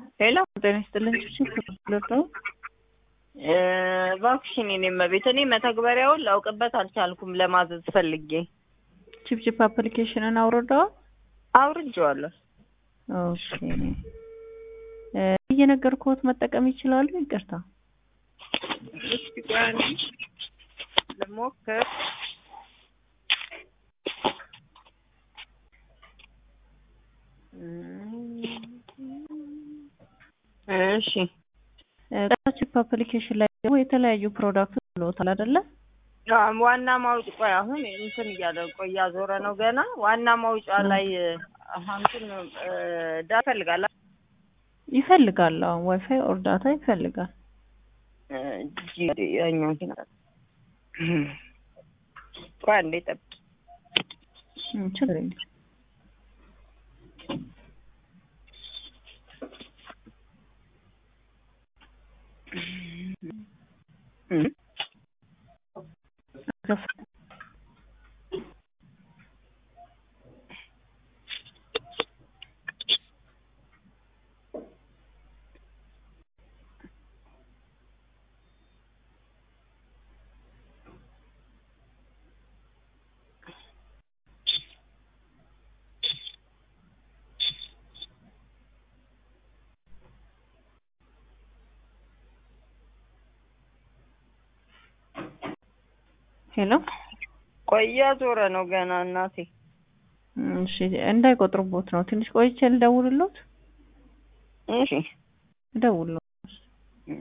ሄሎ ጤና ይስጥልኝ። ችግር ነው። እባክሽን የኔ እመቤት፣ እኔ መተግበሪያውን ላውቅበት አልቻልኩም። ለማዘዝ ፈልጌ ቺፕቺፕ አፕሊኬሽንን አውርደዋል? አውርጄዋለሁ። ኦኬ እየነገርኩት መጠቀም ይችላሉ? ይቅርታ እስኪ ቆይ አንዴ ልሞክር። እሺ ቺፕ አፕሊኬሽን ላይ ደግሞ የተለያዩ ፕሮዳክቶች ብሎታል አይደለ? ዋና ማውጫ ቆይ አሁን እንትን እያለ ቆይ እያዞረ ነው ገና። ዋና ማውጫ ላይ እንትን ዳ ይፈልጋል ይፈልጋል። አሁን ዋይፋይ ኦር ዳታ ይፈልጋል። ያኛው ቆይ አንዴ ጠብቂ። ችግር የለም። ሄሎ ቆይ እያዞረ ነው ገና እናቴ። እሺ እንዳይቆጥሩቦት ነው። ትንሽ ቆይቼ ልደውልሎት። እሺ እደውልሎት